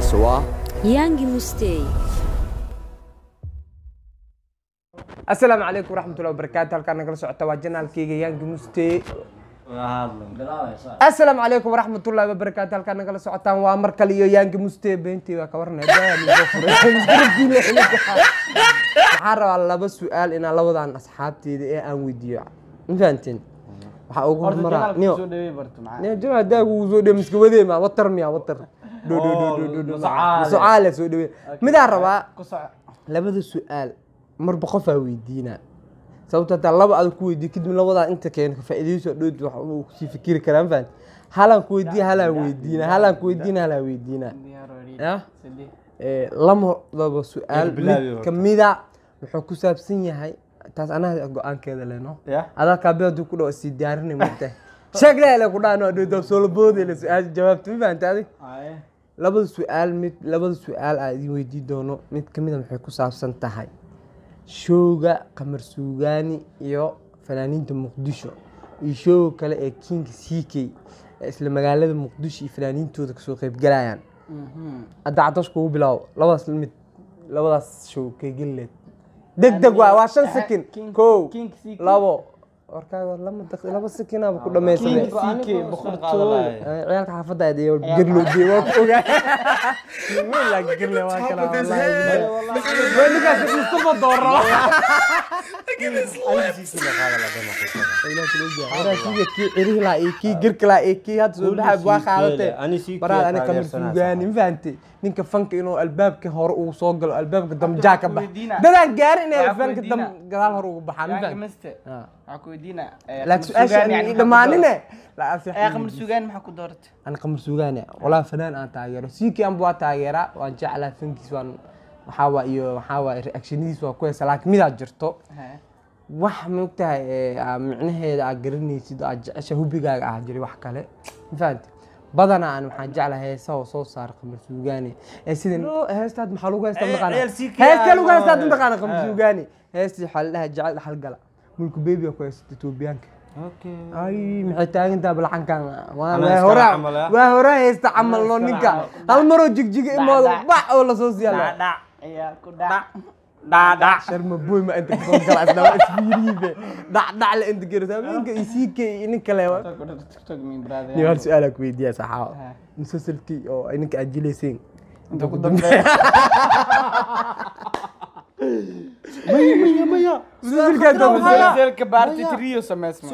magaciisa waa Yangi Mustay. asalaamu calaykum waraxmatullahi wabarakaatu halkaan nagala socota waa janaalkeyga yaangi muste asalaamu calaykum waraxmatullahi wabarakaatu halkaan nagala socotaan waa mar kale iyo yaangi muste beentii waa ka warnay waxaan rabaa laba su-aal inaan labadan asxaabteeda ee aan weydiiyo ma fahanteen waxaa ugu hormaraa niyo niyo jamac daagu uu soo dhowe miska wadee ma watar miya watar dho dho dho dho dho dho masocaale soo dhowe midaan rabaa labada su-aal marba qofaa weydiinaa sababto hataa laba adag ku weydiiyo kadib labadaa inta keeno ka faa'iidayso dhood wax uu kusii fikiri karaa ma fahanti halaan ku weydiina halaan weydiina halaan ku weydiina halaan weydiina ya Eh, lamadaba su-aal mid kamida wuxuu ku saabsan yahay taas anaga go-aankeeda leno adaa kaabida haduu ku dhaw sii diyaarinay mogtahay sheegleele ku dhaano dhoodab soolaboodele su-aasha jawaabta ma fahanti adig labada su-aal mid labada su-aal aa idin weydii doono mid kamida maxay ku saabsan tahay showga qamar suugaani iyo fanaaniinta muqdisho iyo showga kale ee kinga ck ee isla magaalada muqdisho iyo fanaaniintooda kasoo qeybgalayaan hadda cadash kugu bilaabo labadaas mid labadaas show keegeleed deg deg waa waa shan sekin kow labo warkaaga lama daq laba sekinaaba ku dhamaysanay ciyaalka xaafadda aad iyo gerlo dee waa ku ogaa Wiil gerle waa kala wallahi ninkaas mustafa dooro waraasiga kii cirihi laa iyo kii gerka laa iyo kii hadda soo baxay waa qaadatee baraad ani kamar suugaani ma fahantay ninka fanka inuu albaabka hore uu soo galo albaabka damjaa ka bax dadaan gaarin inay albaabka dam gadaal hore ugu baxaan ma fahantay laakiin su-aasha aan dhammaanine qamar sugaan maxaa ku dooratay ani qamar suugaane walaa fanaan aan taageero siikii anba waa taageeraa waan jeclaa fankiis waan waxaa waa iyo waxaa waa reactionidiis waa ku heesa laakiin midaa jirto wax maogtahay micnaheeda aad garanaysid oo aad jecesha hubigaaga ah jiray wax kale ma fahanti badanaa aan waxaan jeclahay heesaha oo soo saara qamar suugaani ee sida heestaad maxaa lagu heystaa mataqaana heestaa lagu heystaa mataqaana qamar suugaani heestii waxaa la dhahay jecel dhaxal gala mulku beebi aa ku heysata etoobiyaanka ay maxay taagantaa balcankan waa hora waa hora haysta camal no ninka hal maroo jigjiga imooda bax oo lasoo siyaala ayaa ku dhac sharma boy ma inta kasoo gala isna waa isfiiriibe dhac dhac la inta garata habeenka isii kay nin kale wa tiktok min brother ni hal su-aal ku weydiiya saxaaba musalsalkii oo ay ninka aad jilayseen inta ku dambeeya musalsalkaa dambeeya musalsalka baarti trio sameysma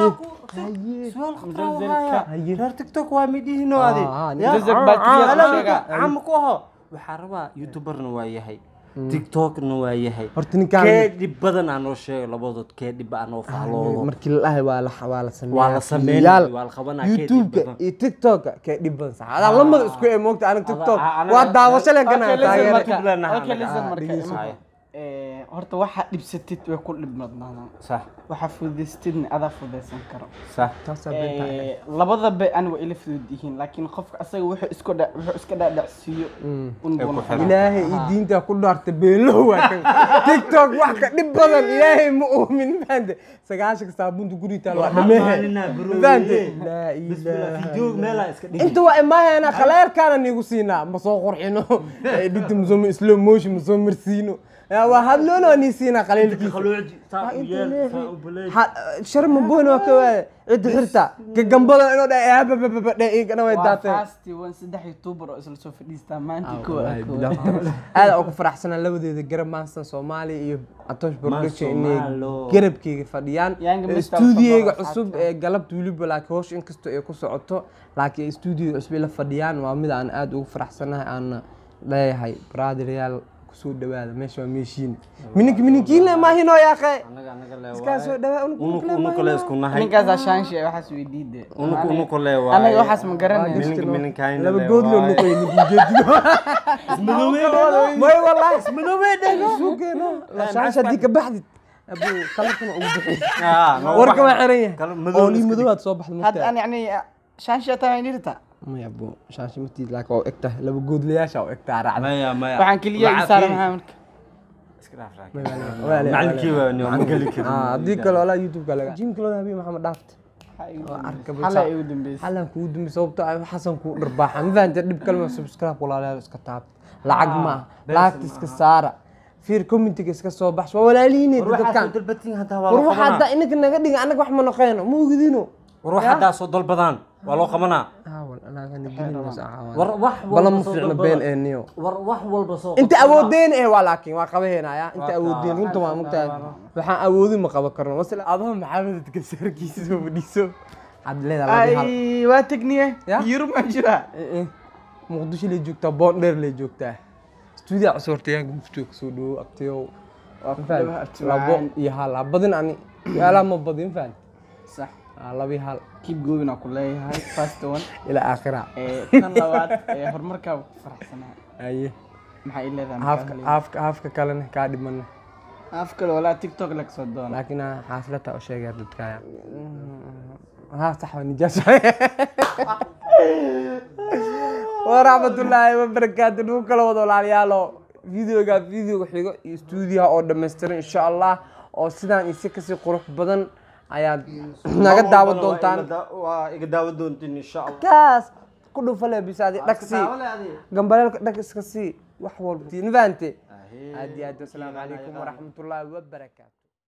reer tiktok waa midhihiino adi Ah, ah, Ya, Musalsal ah, baatiya ah, ku ala- sheega. cama ku aho waxaa rabaa youtuberna waa yahay tiktokna waa yahay horta ninkaan kee dhib badan aa noo sheego labadood kee dhib aa noo fahloodo markii la dhahay waa la waa la sameeyaa Waa la sameynaya, fiidiyaal. waa la qabanaya, kee dhib youtube-ka badan. iyo tiktok-ka kee dhib badan sax adaa lamada isku ee moogta aniga tiktok ah, anaga- waa daawasho leen kana Okay, listen taageera marka. YouTube leenahay Okay, anaga. listen Ah, marka. dhegeyso. Imaha. Eh, horta waxaa dhibsatid way ku dhib badnaadaan sax waxaa fudaystidna adaa fudaysan karo sax taasaa been tahay Eh, labadaba ani waa ila fudud yihiin laakiin qofka asaga wuxuu isku dha- wuxuu iska dhaadhacsiiyo un Ay buu ku noqon. xiran. ilaahay iyo diinta ku dhaarta beenlow waa kan tiktok wax ka dhib badan ilaahay ma uumin fahamte sagaashanka saabunta guri taal waa dhameehe maalinaa bro, fahamte eh. laa bismillah ilaaha video meelaa iska dhigi inta waa imaaheena khaleerkaana niigu siinaa ma soo qurxino edhita masoo slow motion ma soo marsiino Ya, waa hadloona waa nii siinaa khaleelkiisa qalooci saa u yeel saa u baleey sharma boyn waa ka waaya cidda xirta ka gambada inuu dha ababababa dhe igana way waa daateen fasti wan saddex youtuber oo isla soo fadhiistaa maanta kow ah, kow ah. aad ugu faraxsanaa labadeeda garab maansan soomaaliya iyo atosh production inay Soomaalo. garabkeyga fadhiyaan Yanga Mr. stuudiyeyga Mustafa cusub ee galabta weliba laakiin hoosh inkastoo ay ku socoto laakiin stuudiyega cusub ay la fadhiyaan waa mid aan aad ugu faraxsanahay aan leeyahay brotheryaal kusoo dhawaada meesha waa meeshiin minink mininkiinle maahinoo yaaqe anaga anaga le iskaa soo dhawaa unug unug le unuku le isku nahay ninkaasaa shaanshe waxaas weydiide unuku unuku le waa anaga waxaas ma garanayno Mininka mininkaayna laba le goodloo waaye. nuqay ninkijeedigo may wallahi suugeeno lashaasha haddii ka baxdid abu kalarkana ugu bixi Ah, noo warka waa baxa. xiran yahay Kala madow oo lii iska madow aad soo baxda hadda mugtaa an yani shaanshe taa way nirta may abu shaashi matiid laakiin waa u eg tahay laba goodlayaasha u eg tahay raacda maya maya waxaan keliya Lacag isaara kii. maxaa marka Iska dhaaf raag. Waale, macalinkii waale. waa ni aan geli karin Ah, haddii kale walaa youtube-ka laga jim kale habeen maxamed dhaafta arkaba xalay igu dambeysay xalan kugu dambe sababto ah xasan kuu dharbaaxa ma fahanta dhib kalma subscribe walaalayaal iska taabta lacag ma ah lacagta iska saara fiir commentiga iska soo baxs waa walaalihiin war waxaa soo dadkan dalbatiin haddaa waa war loo waxa hadda qabanaa inaka naga dhiga anaga wax ma noqeeno ma ogidino war wax haddaa soo dalbadaan waa loo qabanaa haawal anagana gelinaysa war wax bala walba ma soo fiicno dalbada. been ee niyo war wax walba soo inta qabsada. awoodeen eh waa laakiin waa qabaheynaya inta Waa awoodeen kaa. runta waa mugtahay waxaan awoodin ma qaban karno masala adoo maxamed dadka saarkiisa soo fadhiiso waxaad leedahay laba hal ay waa tegniye Ya? yurub ma jiraa Eh, eh. muqdisho lay joogtaa boondheer lay joogtaa stuudiya cusurtayaanka muftiga kasoo dhawo abtiyow waa ku Fahant? dhawaad labo iyo hal ha badin ani su-aalaha ma badin fahant sax Ah, laba iyo hal keep going aan ku leeyahay first one ilaa aakhira ee tan labaad ee horumarkaa ku faraxsanaa aye maxaa ii leedahay haafka haafka haafka kalena kaa dhimana af kale walaa tiktok laga soo doona laakiin ah, xaaslata u sheegaya dadkaya ها صح نجاش waraxmatullaahi wabarakaatu nagu kala wada walaalayaalo videoga videoga xigo iyo stuudiyaha oo dhammaystiran insha allah oo sidaan isi kasii qurux badan ayaad naga daawan doontaan waa iga daawan doontiin insha allah kaas ku dhufale bisaadi dhagsii gambaleelka dhag iska sii wax walba tiin faante aad iyo aad wasalaamu calaykum waraxmatullaahi wabarakaatu